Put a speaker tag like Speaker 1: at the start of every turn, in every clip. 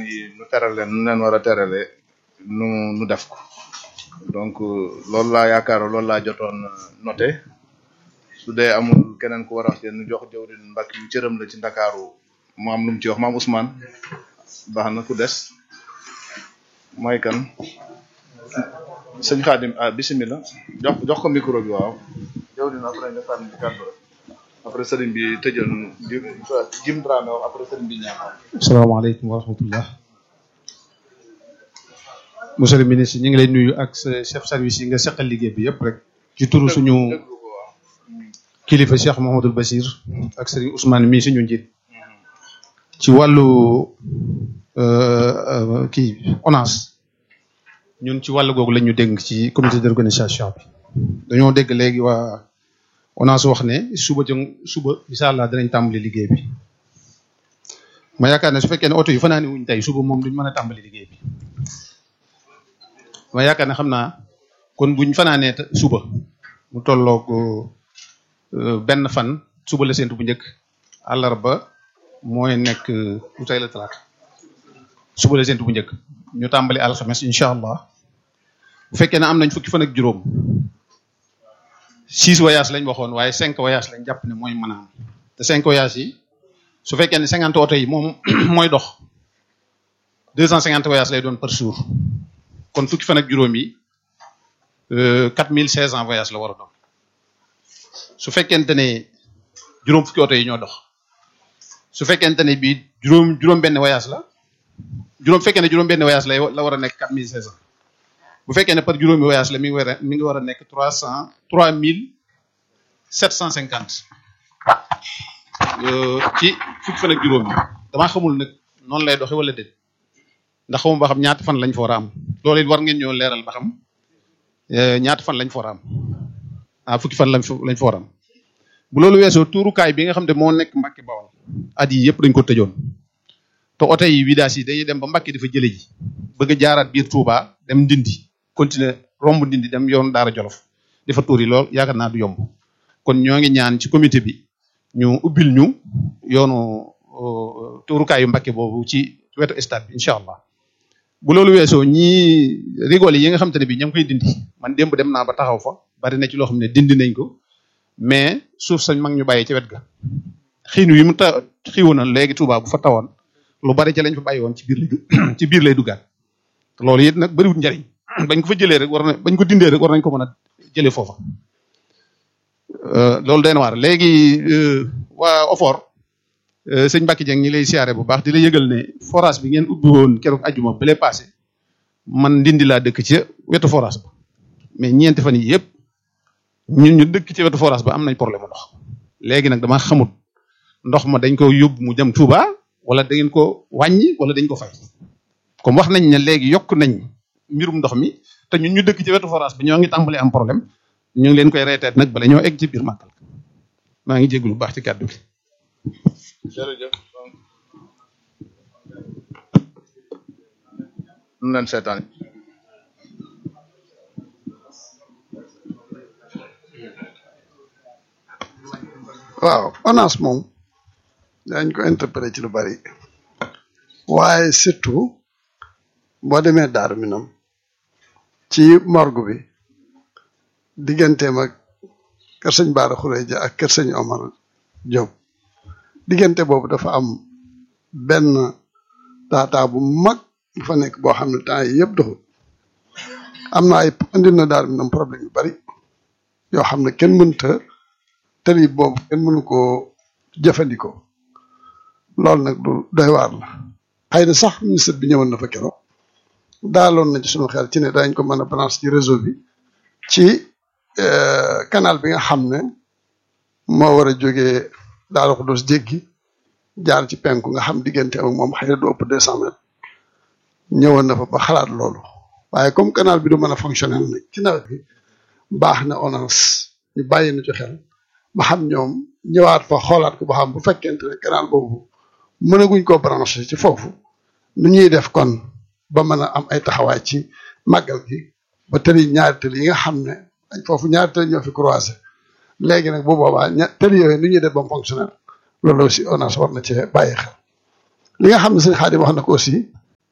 Speaker 1: yi nu teral leen nu leen war a terale nu nu def ko donc loolu laa yaakaar loolu laa jotoon noté su dee amul keneen ku war a wax te nu jox jawrin mbàkk yu cëram la ci ndakaaru mu am lu mu ci wax maam Ousmane baax na ku des mooy kan sëñ Xaadim ah bisimilah jox jox ko micro bi waaw jawrin après nga sànni ci kàddu rek après sëriñ bi tëjal di jim Dramé wax après sëriñ bi ñaan
Speaker 2: asalaamaaleykum wa rahmatullah monsieur le ministre ñu ngi lay nuyu ak sa chef service yi nga seqal liggéey bi yëpp rek ci turu suñu kilifa Cheikh Mouhamadul Bachir ak sëriñ Ousmane mii suñu njiit ci wàllu kii ONAS ñun ci wàllu googu la ñu dégg ci comité d'organisation bi dañoo dégg léegi waa ONAS wax ne suba jëm suba incha allah dinañ tàmbali liggéey bi ma yaakaar ne su fekkee ne oto yi fanaani wuñ tey suba moom duñ mën a tàmbali liggéey bi ma yaakaar ne xam naa kon buñ fanaanee suba mu tolloog benn fan suba la séntu bu njëkk àllarba mooy nekk lu tey la talaata suba la séntu bu njëkk ñu tàmbali alxames incha allah bu fekkee ne am nañ fukki fan ak juróom six voyages lañ waxoon waaye cinq voyages lañ jàpp ne mooy mën a am te cinq voyages yi su fekkee ne cinquante oto yi moom mooy dox deux cent cinquante voyages lay doon par jour kon fukki fan ak juróom yi quatre mille seize cent voyages la war a doon su fekkente ne juróom fukki oto yi ñoo dox su fekkente ne bii juróom juróom benn voyage la juróom fekkee ne juróom benn voyage lay la war a nekk quatre mille seize cent bu fekkee ne par juróomi voyage la mi ngi war a mi ngi war a nekk trois cent trois mille sept cent cinquante ci fukki fan ak juróom yi damaa xamul nag noonu lay doxe wala déet ndax xamuma ba xam ñaata fan lañ fa war a am loolu it war ngeen ñoo leeral ba xam ñaata fan lañ fa war a am ah fukki fan lañ fa lañ fa war a am bu loolu weesoo tuurukaay bi nga xam ne moo nekk Mbàkke Bawol at yi yëpp dañ ko tëjoon te oto yi vidange yi dañuy dem ba Mbàkke dafa jële ji bëgg a jaaraat biir Touba dem Ndindi continuer romb Ndindi dem yoon Daara Jolof dafa tuuri lool yaakaar naa du yomb kon ñoo ngi ñaan ci comité bi ñu ubbil ñu yoonu tuurukaayu Mbàkke boobu ci wetu stade bi incha allah bu loolu weesoo ñii rigol yi nga xam te ne bii ña ngi koy dindi man démb dem naa ba taxaw fa bari na ci loo xam ne dindi nañ ko mais suuf sañ mag ñu bàyyi ci wet ga xiinu yi mu ta xiiwu na léegi Touba bu fa tawoon lu bari ci lañ fa bàyyi woon ci biir lay ci biir lay duggaat loolu it nag bariwul njariñ bañ ko fa jëlee rek war na bañ ko dindee rek war nañ ko mën a jëlee foofa loolu day na waar léegi waa OFOR sëñ Mbacke Dieng ñi lay siyaare bu baax di la yëgal ne forage bi ngeen ubbi woon keroog ajuma bële passé man ndindi laa dëkk ci wetu forage ba mais ñeenti fan yi yëpp ñun ñu dëkk ci wetu forage ba am nañ problème ndox léegi nag dama xamut ndox ma dañ ko yóbbu mu jëm Touba wala da ngeen ko wàññi wala dañ ko fay comme wax nañ ne léegi yokk nañ mbirum ndox mi te ñun ñu dëkk ci wetu forage bi ñoo ngi tàmbali am problème ñu ngi leen koy reeteet nag bala ñoo egg ci biir màggal maa ngi jéglu bu baax ci kàddu gi
Speaker 1: jërëjëf nu leen seetaan
Speaker 3: waaw ONAS moom dañ ko interpréter ci lu bari waaye surtout boo demee Daaru Minam ci morgue bi digganteem ak kër sëñ Baara Xureja ak kër sëñ Omar Diop diggante boobu dafa am benn taataa bu mag bu fa nekk boo xam ne temps yi yëpp doxul am na ay indil na Daaru Minam problème yu bari yoo xam ne kenn mënta tëli boobu kenn mënu koo jëfandikoo loolu nag du doy waar la xëy na sax ministre bi ñëwoon na fa keroog daaloon na ci sunu xel ci ne dañ ko mën a branche ci réseau bi ci canal bi nga xam ne moo war a jógee Daaru Xudoos jéggi jaar ci penku nga xam diggante ak moom xëy na du ëpp deux cent mètres ñëwoon na fa ba xalaat loolu waaye comme canal bi du mën a fonctionner nag ci nawet bi baax na ONAS ñu bàyyi na ci xel ba xam ñoom ñëwaat fa xoolaat ko ba xam bu fekkente ne canal boobu mënaguñ koo branché ci foofu nu ñuy def kon ba mën a am ay taxawaay ci màggal gi ba tëli ñaari tëli yi nga xam ne dañ foofu ñaari tëli ñoo fi croisé léegi nag bu boobaa ña tëli yooyu nu ñuy def ba mu fonctionnaire loolu aussi ONAS war na cee bàyyi xel li nga xam ne sëñ Xaadim wax na ko aussi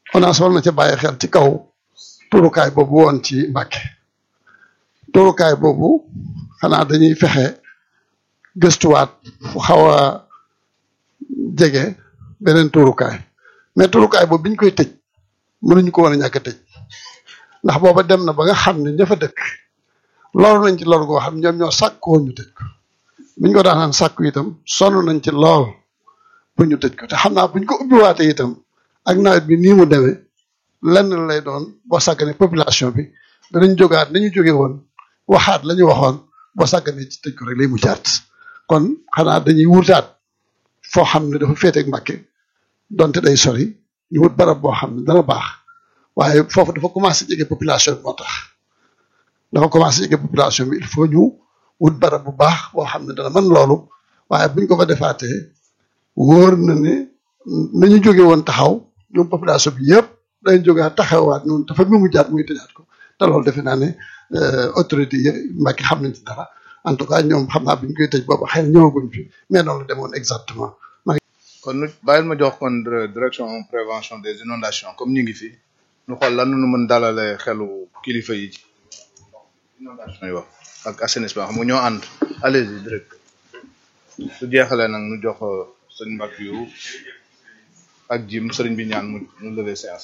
Speaker 3: ONAS war na ca bàyyi xel ci kaw turukaay boobu woon ci Mbàkke turukaay boobu xanaa dañuy fexe gëstuwaat fu xaw a jege beneen turukaay mais turukaay boobu biñ koy tëj mënuñu ko woon a ñàkk a tëj ndax booba dem na ba nga xam ne ña fa dëkk loolu nañ ci loolu goo xam ñoom ñoo sàkk woon ñu tëj ko biñ ko daanaan sàkku itam sonn nañ ci lool pour ñu tëj ko te xam naa buñ ko ubbiwaatee itam ak nawet bi nii mu demee lenn lay doon boo sàggane population bi danañ jógaat nañu jóge woon waxaat la ñu waxoon boo sàggane ci tëj ko rek lay mu jaat kon xanaa dañuy wutaat foo xam ne dafa féeteeg Mbàkke donte day sori ñu wut barab boo xam ne dana baax waaye foofu dafa commencé jege population bi moo tax dafa commencé jege population bi il faut ñu wut barab bu baax boo xam ne dana mën loolu waaye buñ ko fa defaatee wóor na ne nañu jóge woon taxaw ñoom population bi yëpp dañ jógaat taxawaat noonu dafa mi mu jaat muy tëjaat ko te loolu defe naa ne autorité yi Mbàkke xam nañ ci dara en tout cas ñoom xam naa bi ñu koy tëj boobu xëy na ñëwaguñ fi mais noonu la demoon exactement
Speaker 1: kon nu bàyyil ma jox kon direction prévention des inondations comme ñu ngi fi ñu xool lan nu mën dalale xelu kilifa yi ci inondation yi wax ak assainissement xam nga ñoo ànd allez-y direct su jeexalee nag nu jox sëñ mbak yu ak jim sëriñ bi ñaan mu mu lever séance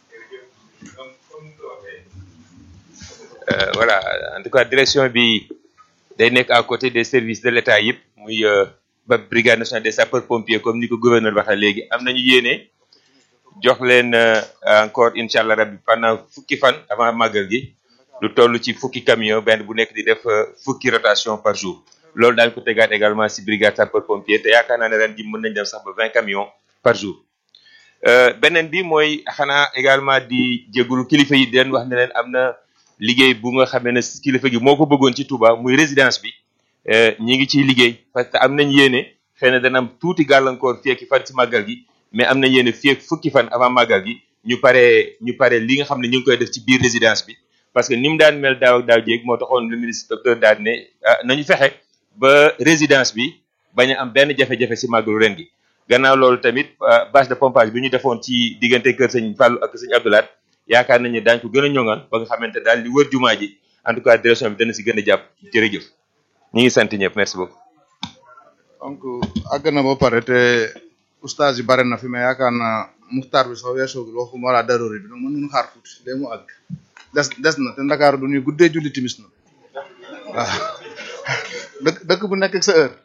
Speaker 4: Euh, voilà en tout cas direction bi day nekk à côté des services de l'État yëpp muy ba brigade nationale des sapeurs pompiers comme ni ko gouverneur waxee léegi am nañu yéene jox leen encore incha allah rabbi pendant fukki fan avant màggal gi lu toll ci fukki camion benn bu nekk di def fukki rotation par jour loolu daañu ko tegaat également si brigade sapeurs pompiers te yaakaar naa ne ren ji mën nañ dem sax ba vingt camions par jour beneen bi mooy xanaa également di jégalu kilifa yi di leen wax ne leen am na liggéey bu nga xamee ne kilifa gi moo ko bëggoon ci Touba muy résidence bi ñi ngi ciy liggéey parce que am nañ yéene xëy na dana am tuuti gàllankoor fii ak fan ci màggal gi mais am nañ yéene fii ak fukki fan avant màggal gi ñu paree ñu paree li nga xam ne ñu ngi koy def ci biir résidence bi parce que ni mu daan mel daaw ak daaw jéeg moo taxoon le ministre docteur daal ne ah nañu fexe ba résidence bi bañ a am benn jafe-jafe si màggalu ren gi gannaaw loolu tamit bâche de pompage bi ñu defoon ci diggante kër sëñ Fallou ak sëñ Abdoulaat yaakaar nañu daañu ko gën a ñoŋal ba nga xamante daal li wër jumaa ji en tout cas direction bi dana si gën a jàpp jërëjëf ñu ngi sant ñëpp merci beaucoup.
Speaker 1: donc àgg na ba pare te oustaz yi bare na fi mais yaakaar naa muxtaar bi sax weesoogul waxu moo laa daroori bi donc mën nañu xaar tuuti léegi mu àgg des des na te Ndakaaru du ñuy guddee julli timis na waaw dëkk dëkk bu nekk ak sa heure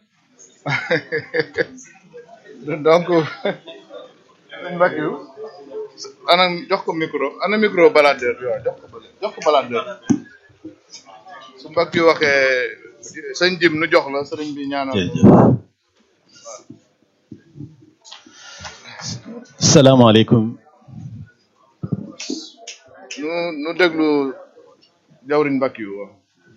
Speaker 1: donc mbak yu ana jox ko micro ana micro baladeur bi waaw jox ko bële jox ko baladeur su mbak yu waxee sëñ jim nu jox la sëriñ bi ñaanal
Speaker 5: salaamaaleykum
Speaker 1: nu nu déglu jawriñ mbak yu waaw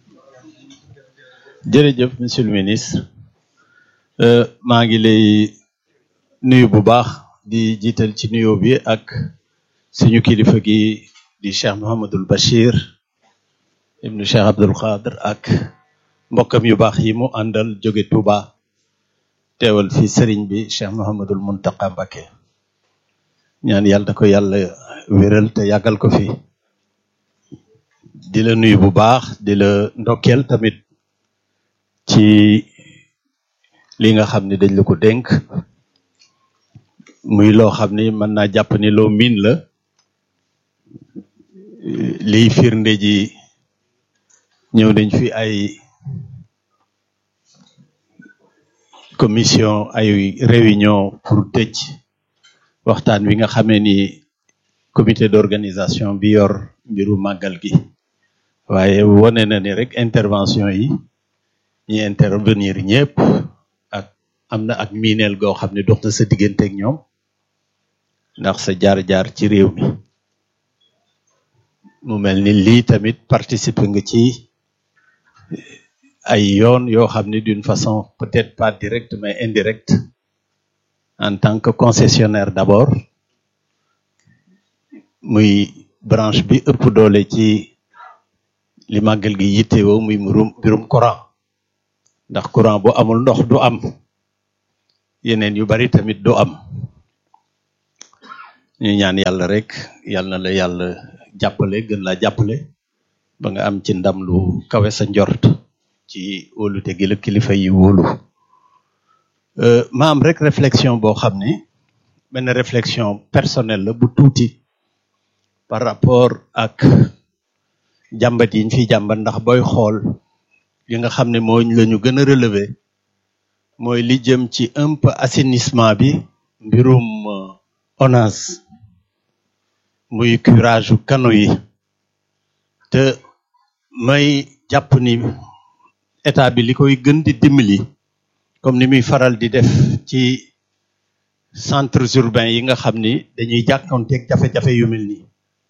Speaker 5: jërëjëf monsieur le ministre maa ngi lay nuyu bu baax di jiital ci nuyoo bi ak suñu kilifa gi di Cheikh Mouhamadul Bachir ibnu Cheikh Abdul Qadir ak mbokkam yu baax yi mu àndal jóge Touba teewal fi sëriñ bi Cheikh Mouhamadul Muntaqa Mbacké ñaan yàlla na ko yàlla wéral te yàggal ko fi di la nuyu bu baax di la ndokkeel tamit ci li nga xam ne dañ la ko dénk muy loo xam ni mën naa jàpp ni loo miin la liy firnde ji ñëw nañ fi ay commission ay réunion pour tëj waxtaan wi nga xamee ni comité d'organisation bi yor mbiru màggal gi waaye wone na ni rek intervention yi ñi intervenir ñëpp ak am na ak miineel goo xam ne dox na sa diggante ak ñoom ndax sa jaar-jaar ci réew mi mu mel ni lii tamit participer nga ci ay yoon yoo xam ne d'une façon peut-être pas directe mais indirecte en tant que concessionnaire d'abord muy branche bi ëpp doole ci li màggal gi yittewoo muy mbirum mbirum courant ndax courant bu amul ndox du am yeneen yu bari tamit du am ñu ñaan yàlla rek yal na la yàlla jàppale gën laa jàppale ba nga am ci ndam lu kawe sa njort ci wóolute gi la kilifa yi wóolu Euh, ma am rek réflexion boo xam ni benn réflexion personnelle la bu tuuti par rapport ak jàmbat yi ñu fiy jàmbat ndax booy xool li nga xam ne moo la ñu gën a relever mooy li jëm ci un peu assainissement bi mbirum euh, ONAS muy curage u kano yi te may jàpp ni état bi li koy gën di dimbali comme ni muy faral di def ci centres urbains yi nga xam ni dañuy jàkkoonteeg jafe-jafe yu mel nii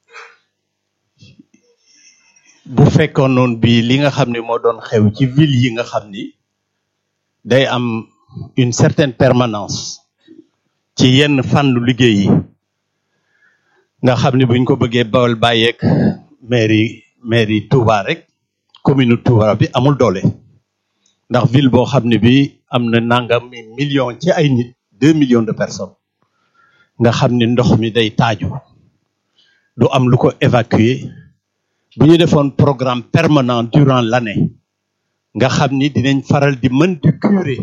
Speaker 5: bu fekkoon noonu bi li nga xam ne moo doon xew ci ville yi nga xam ni day am une certaine permanence ci yenn fànnu liggéey yi nga xam ni buñ ko bëggee bawal bàyyeeg mairie mairie Touba rek commune Touba bi amul doole ndax ville boo xam ne bi am na nangam million ci ay nit deux millions de personnes nga xam ni ndox mi day taaju du am lu ko évacuer bu ñu defoon programme permanent durant l'année nga xam ni dinañ faral di mën di curer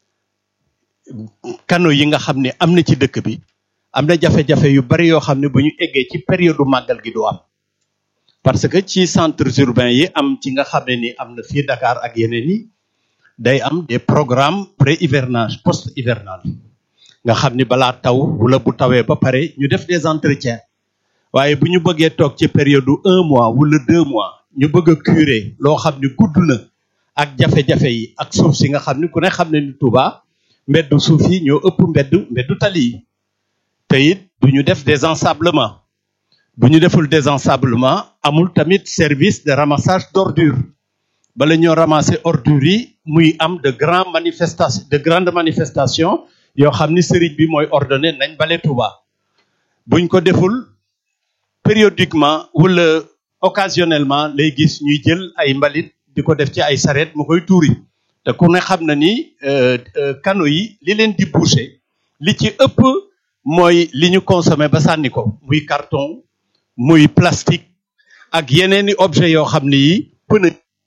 Speaker 5: canaux yi nga xam ne am na ci dëkk bi am na jafe-jafe yu bari yoo xam ne bu ñu eggee ci période màggal gi du am parce que ci centres urbains yi am ci nga xam ne ni am na fii Dakar ak yeneen yi day am des programmes pré-hivernage post-hivernage nga xam ni balaa taw wala bu tawee ba pare ñu def des entretiens waaye bu ñu bëggee toog ci période du un mois wala deux mois ñu bëgg a curer loo xam ni gudd na ak jafe-jafe yi ak suuf si nga xam ni ku ne xam ne ni Touba mbeddu suuf yi ñoo ëpp mbeddu mbeddu tali yi te it du ñu def des ensablements bu ñu deful des ensablements amul tamit service de ramassage d'ordures bala ñoo ramasser ordures yi muy am de grandes manifestations de grandes manifestations yoo xam ni sëriñ bi mooy ordonné nañ bale Touba buñ ko deful périodiquement wala occasionnellement lay gis ñuy jël ay mbalit di ko def ci ay sareet mu koy tuuri te ku ne xam na ni canaux yi li leen di boucher li ci ëpp mooy li ñu consommé ba sànni ko muy carton muy plastique ak yeneeni objet yoo xam ni yi pneu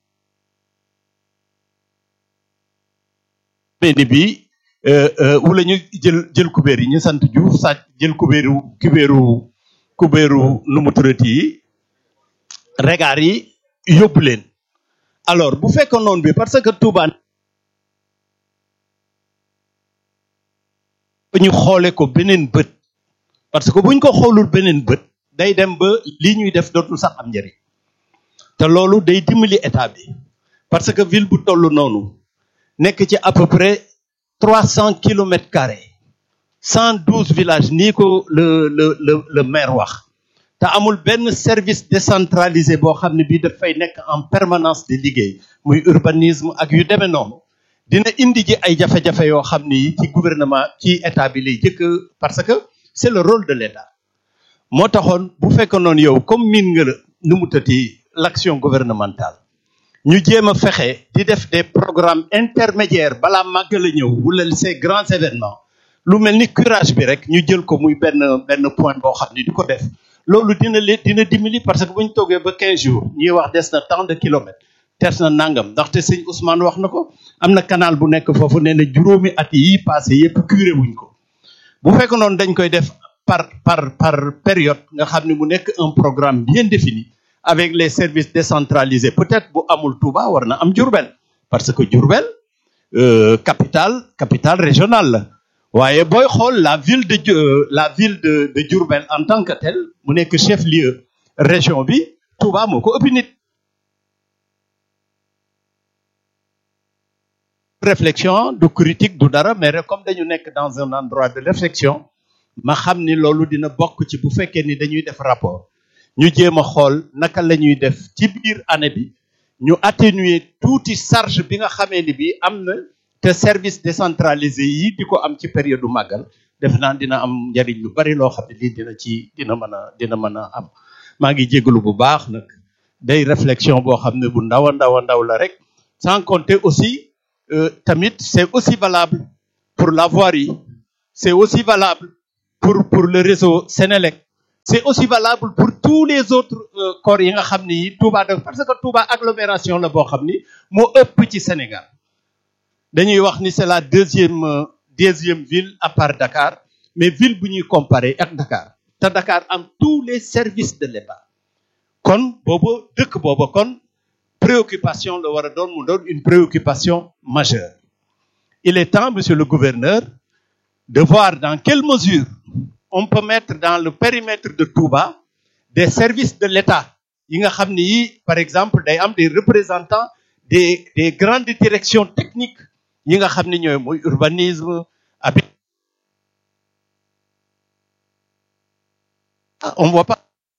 Speaker 5: ni bi wala ñu jël jël kubéer yi ñu sant Diouf sàcc jël kubéeru kubéeru kubéeru nu mu turati yi regaar yi yóbbu leen alors bu fekkoon noonu bi parce que Touba ñu xoole ko beneen bët parce que buñ ko xoolul beneen bët day dem ba lii ñuy def dootul sax am njëriñ te loolu day dimbali état bi parce que ville bu toll noonu nekk ci à peu près trois cent kilomètres carrés cent douze villages nii ko le le le le maire wax te amul benn service décentralisé boo xam ne bii dafay nekk en permanence di liggéey muy urbanisme ak yu demee noonu dina indi ji ay jafe-jafe yoo xam ni ci gouvernement ci état bi lay jëkk parce que c'est le rôle de l'état moo taxoon bu fekkoon noonu yow comme miin nga la nu mu tëti l'action gouvernementale ñu jéem a fexe di def des programmes intermédiaires balaa màggal a ñëw wala ces grands événements lu mel ni curage bi rek ñu jël ko muy benn benn point boo xam ni di ko def loolu dina leen dina dimbali parce que bu ñu toogee ba 15 jours ñuy wax des na tant de kilomètres des na nangam ndaxte sëñ Ousmane wax na ko am na canal bu nekk foofu nee na juróomi at yi passé yépp curé wuñ ko bu fekk noonu dañ koy def par par par période nga xam ne mu nekk un programme bien défini avec les services décentralisés peut-être bu amul Touba war na am Diourbel parce que Diourbel euh, capitale capitale régionale la waaye booy xool la ville de la ville de de Diourbel en tant que tel mu nekk chef lieu région bi Touba moo ko ëpp nit réflexion du critique du dara mais rek comme dañu nekk dans un endroit de réflexion ma xam ni loolu dina bokk ci bu fekkee ni dañuy def rapport ñu jéem a xool naka la ñuy def ci biir année bi ñu atténuer tuuti charge bi nga xamee ni bi am na te service décentralisé yi di ko am ci période du màggal def naa dina am njariñ lu bari loo xam ne lii dina ci dina mën a dina mën a am maa ngi jégalu bu baax nag day réflexion boo xam ne bu ndaw a ndaw a ndaw la rek sans compter aussi euh, tamit c'est aussi valable pour la voirie c'est aussi valable pour pour le réseau Sénélec c'est aussi valable pour tous les autres euh, corps yi nga xam ni Touba da parce que Touba agglomération la boo xam ni moo ëpp ci Sénégal dañuy wax ni c'est la deuxième euh, deuxième ville à part Dakar mais ville bu ñuy comparer ak Dakar te Dakar am tous les services de l'État kon boobu dëkk boobu kon préoccupation la war a doon mu doon une préoccupation majeure il est temps monsieur le gouverneur de voir dans quelle mesure on peut mettre dans le périmètre de Touba des services de l'État yi nga xam ni yi par exemple day am des représentants des des grandes directions techniques yi nga xam ni ñooy mooy urbanisme habit Ah, on voit pas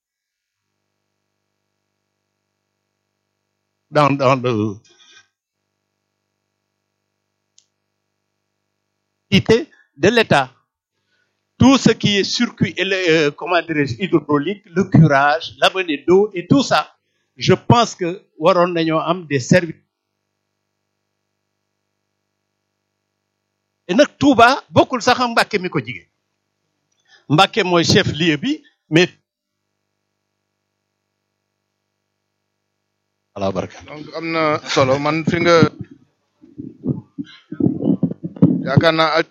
Speaker 5: dans dans le unité de l'État tout ce qui est circuit et le, euh, comment dirais-je hydraulique le curage l'amener d'eau et tout ça je pense que waroon nañoo am des services et nag Touba bokkul sax ak Mbàkke mi ko jige Mbàkke mooy chef lieu bi mais ala baraka
Speaker 1: donc am na solo man fi nga yaakaar naa ak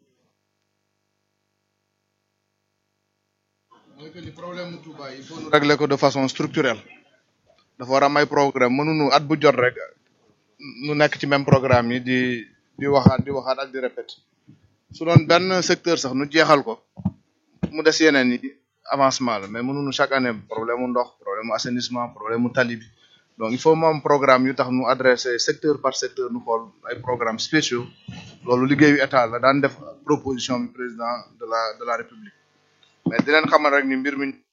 Speaker 1: mooy que ni problème mu Touba il faut ñu régler ko de façon structurelle dafa war a am ay programme mënuñu at bu jot rek nu nekk ci même programme yi di di waxaat di waxaat ak di répéter su doon benn secteur sax nu jeexal ko mu des yeneen yi avancement la mais mënuñu chaque année problème mu ndox problème mu assainissement problème mu tali bi donc il faut mu am programme yu tax nu adressé secteur par secteur nu xool ay programmes spéciaux loolu liggéeyu état la daan def proposition bi président de la de la république mais di leen xamal rek ni mbir mi